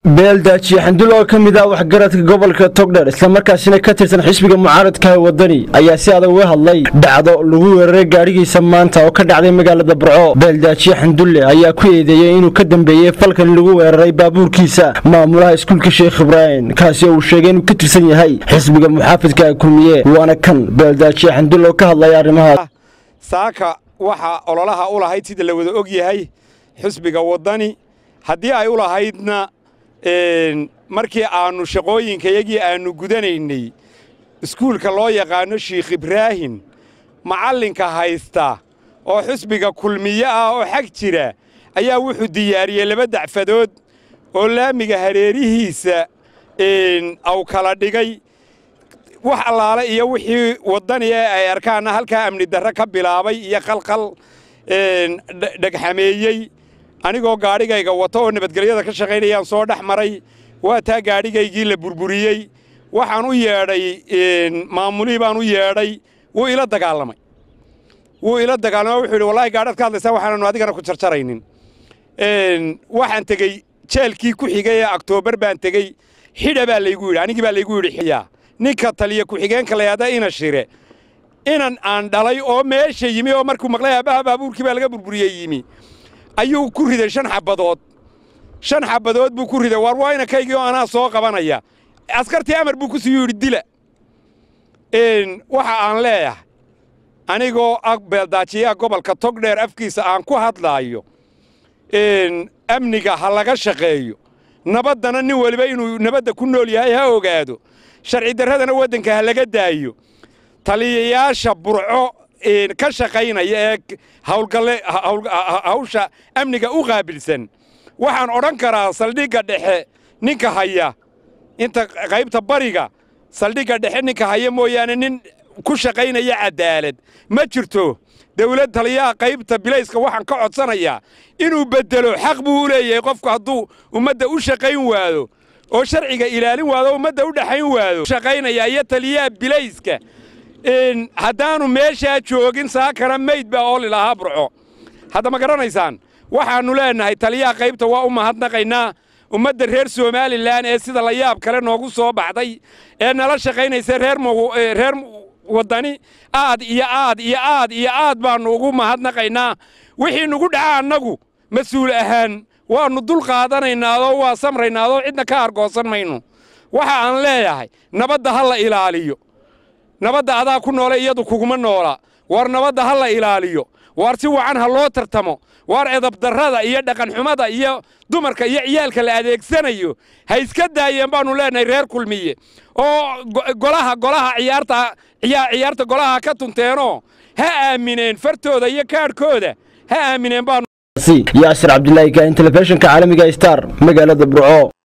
beeldaajiye xandul oo ka mid ah waxgaradka gobolka togdher islamarkaasina ka tirsan xisbiga mucaaradka ee wadani ayaa si adag uga hadlay dhacdo lagu weeraray gaadhigiisa maanta oo ka dhacday magaalada burco beeldaajiye xandulle ayaa ku eedeeyey inuu ka dambeeyey falkan lagu weeraray baabuurkiisa maamulaha iskuulka sheekh ibraahim kaasi oo uu sheegay inuu ka tirsan yahay xisbiga muxaafidka kulmiye waana kan beeldaajiye xandulle oo ka hadlaya arrimahaas saaka waxaa ololaha u lahayd sida la wada og yahay xisbiga waddani haddii ay u lahaydna markii aannu shaqooyinkayagii aannu gudanaynay iskuulka loo yaqaanno shiikh ibraahim macallinka haysta oo xisbiga kulmiye ah oo xag jira ayaa wuxuu diyaariyey laba dacfadood oo laamiga hareerihiisa aw kala dhigay wax allaale iyo wixii waddani ee ay arkaanna halkaa amni darre ka bilaabay iyo qalqal dhegxameeyey anigoo gaadhigayga wato oo nabadgelyada ka shaqaynayaan soo dhex maray waa taa gaadhigaygii la burburiyey waxaan u yeedhay maamulihii baan u yeedhay wuu ila dagaalamay wuu ila dagaalamay wuxuu yidhi wallahi gaadhaad ka hadlaysaa waxaananu adigana ku jarjaraynin waxaan tegey jeelkii ku xigay ee aktoobar baan tegey xidha baa laygu yidhi anigii baa laygu yidhi xidyaa ninka taliya ku-xigeenka layahda ina shire inan aan dhalay oo meesha yimi oo markuu maqlay aabbaha baabuurkii baa laga burburiyey yimi ayuu ku riday shan xabbadood shan xabbadood buu ku riday war waa inankaygii oo anaa soo qabanaya askartii amar buu ku siiyuu yidhi dila waxa aan leeyahay anigoo ah beeldaajiyaha gobolka togdheer afkiisa aan ku hadlaayo amniga ha laga shaqeeyo nabaddana nin weliba inuu nabadda ku nool yahay ha ogaado sharci darradana waddanka ha laga daayo taliyayaasha burco ka shaqaynaya ee hawlgalle hawsha amniga u qaabilsan waxaan odhan karaa saldhigga dhexe ninka haya inta qaybta bariga saldhigga dhexe ninka haya mooyaane nin ku shaqaynaya cadaalad ma jirto dawlad taliyaha qaybta bilayska waxaan ka codsanayaa inuu beddelo xaq buu u leeyahay qofku hadduu ummadda u shaqayn waado oo sharciga ilaalin waado ummadda u dhexayn waado shaqaynaya iyo taliyaha bilayska haddaannu meeshaa joogin saakana mayd baa ooli lahaa burco hadda ma garanaysaan waxaannu leennahay taliyaha qaybta waa u mahadnaqaynaa ummadda reer somalilan ee sida la yaab kale noogu soo baxday ee nala shaqaynaysa reer waddani aad iyo aad iyo aad iyo aad baannu ugu mahadnaqaynaa wixii nugu dhaca annagu mas-uul ahaan waannu dul qaadanaynaadoo waa samraynaadoo cidna ka argoosan mayno waxa aan leeyahay nabadda ha la ilaaliyo nabadda adaa ku noole iyadu kuguma noola war nabadda ha la ilaaliyo waar si wacan ha loo tartamo waar edabdarrada iyo dhaqanxumada iyo dumarka iyo ciyaalka la adeegsanayo ha iska daayeen baannu leenahay reer kulmiye oo golaha golaha ciyaarta ciyaarta golaha ka tunteenoo ha aamineen fartooda iyo kaadhkooda ha aamineen baanu yaasir cabdilaahi kaahin telefishinka caalamiga star magaalada burco